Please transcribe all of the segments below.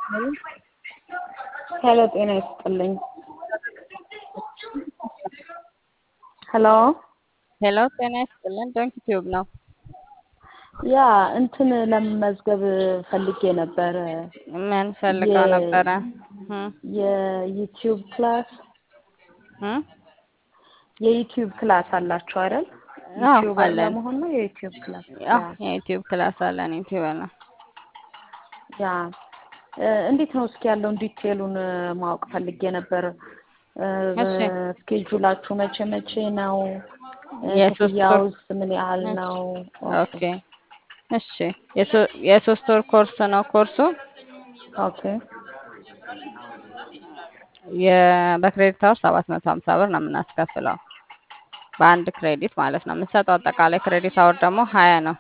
ሄሎ ጤና ይስጥልኝ። ሄሎ ሄሎ ጤና ይስጥልን። ዶንኪ ቲዩብ ነው። ያ እንትን ለመመዝገብ ፈልጌ ነበረ። ምን ፈልገው የ- ነበረ? እም፣ የዩቲዩብ ክላስ እም? የዩቲዩብ ክላስ አላችሁ አይደል? አዎ ዩቲዩበር አለን። ለመሆን ነው የዩቲዩብ ክላስ አዎ ያ የዩቲዩብ ክላስ አለን። ዩቲዩብ ነው። ያ እ፣ እንዴት ነው እስኪ ያለውን ዲቴሉን እ፣ ማወቅ ፈልጌ ነበር። እ፣ እሺ ስኬጁላችሁ መቼ መቼ ነው? እ፣ የሶስት ወር ክፍያውስ ምን ያህል እሺ ነው? ኦኬ እሺ የሶ- የሶስት ወር ኮርስ ነው ኮርሱ ኦኬ የ- በክሬዲት አወር ሰባት መቶ ሀምሳ ብር ነው የምናስከፍለው በአንድ ክሬዲት ማለት ነው። የምንሰጠው አጠቃላይ ክሬዲት አወር ደግሞ ሀያ ነው።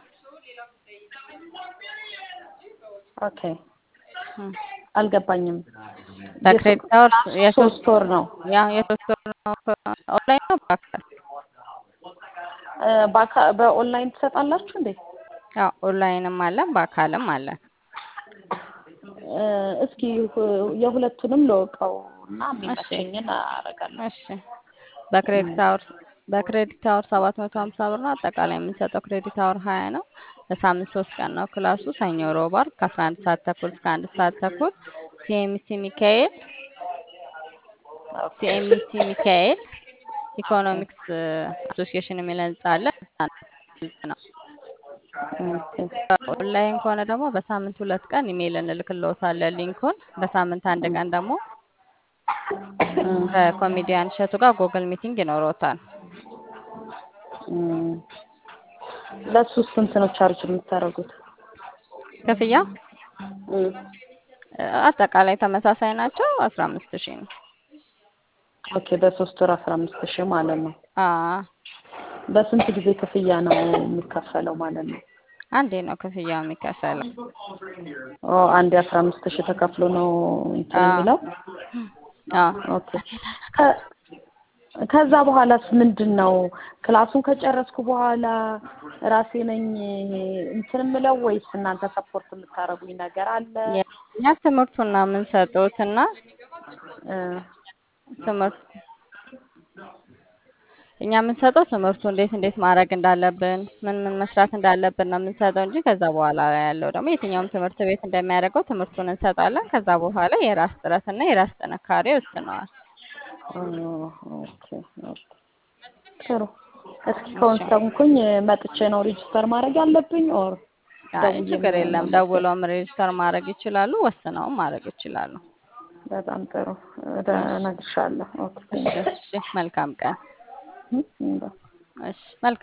ኦኬ እም። አልገባኝም። የሶ- በክሬዲት አወር የሶስት ሶስት ወር ነው ያ የሶስት ወር ነው። ኦንላይን ነው በአካል እ፣ በአካ- በኦንላይን ትሰጣላችሁ እንዴ? ያው ኦንላይንም አለን በአካልም አለን። እ፣ እስኪ ሁ- የሁለቱንም ልወቀው እና እሺ የሚመቸኝን አደርጋለሁ። እሺ በክሬዲት አወር በክሬዲት አወር ሰባት መቶ ሀምሳ ብር ነው። አጠቃላይ የምንሰጠው ክሬዲት አወር ሀያ ነው። በሳምንት ሶስት ቀን ነው ክላሱ ሰኞ፣ ሮብ፣ ዓርብ ከአስራ አንድ ሰዓት ተኩል እስከ አንድ ሰዓት ተኩል ሲኤምሲ ሚካኤል ኦኬ ሲኤምሲ ሚካኤል ኢኮኖሚክስ አሶሲዬሽን የሚል ህንጻ አለ። እዛ ነው ነው። ኦኬ ኦንላይን ከሆነ ደግሞ በሳምንት ሁለት ቀን ኢሜይል እንልክልዎታለን ሊንኩን። በሳምንት አንድ ቀን ደግሞ እም፣ ከኮሜዲያን እሸቱ ጋር ጉግል ሚቲንግ ይኖረዎታል። እም። ለሱ ስንት ነው ቻርጅ የምታደርጉት? ክፍያ እም፣ አጠቃላይ ተመሳሳይ ናቸው። አስራ አምስት ሺህ ነው። ኦኬ በሶስት ወር አስራ አምስት ሺህ ማለት ነው። አዎ በስንት ጊዜ ክፍያ ነው የሚከፈለው ማለት ነው? አንዴ ነው ክፍያው የሚከፈለው። ኦ አንድ አስራ አምስት ሺህ ተከፍሎ ነው እንትን አዎ የሚለው። አዎ ኦኬ ከ- ከዛ በኋላስ ምንድን ነው? ክላሱን ከጨረስኩ በኋላ ራሴ ነኝ እንትን የምለው ወይስ እናንተ ሰፖርት የምታደርጉኝ ነገር አለ? እኛ ትምህርቱን ነው የምንሰጡት እና እ፣ ትምህርት እኛ የምንሰጠው ትምህርቱ እንዴት እንዴት ማድረግ እንዳለብን ምን ምን መስራት እንዳለብን ነው የምንሰጠው እንጂ ከዛ በኋላ ያለው ደግሞ የትኛውም ትምህርት ቤት እንደሚያደርገው ትምህርቱን እንሰጣለን። ከዛ በኋላ የራስ ጥረትና የራስ ጥንካሬ ይወስነዋል። ኦ፣ ኦኬ ኦኬ ጥሩ። እስኪ እሺ ከወሰንኩኝ መጥቼ ነው ሬጅስተር ማድረግ ያለብኝ ኦር አይ ደውዬ ችግር የለም። መመዝገብ? ደውለውም ሬጅስተር ማድረግ ይችላሉ፣ ወስነውም ማድረግ ይችላሉ። በጣም ጥሩ እሺ እነግርሻለሁ። ኦኬ እሺ ቴንክ እሺ መልካም ቀን። ዩ እሺ መልካም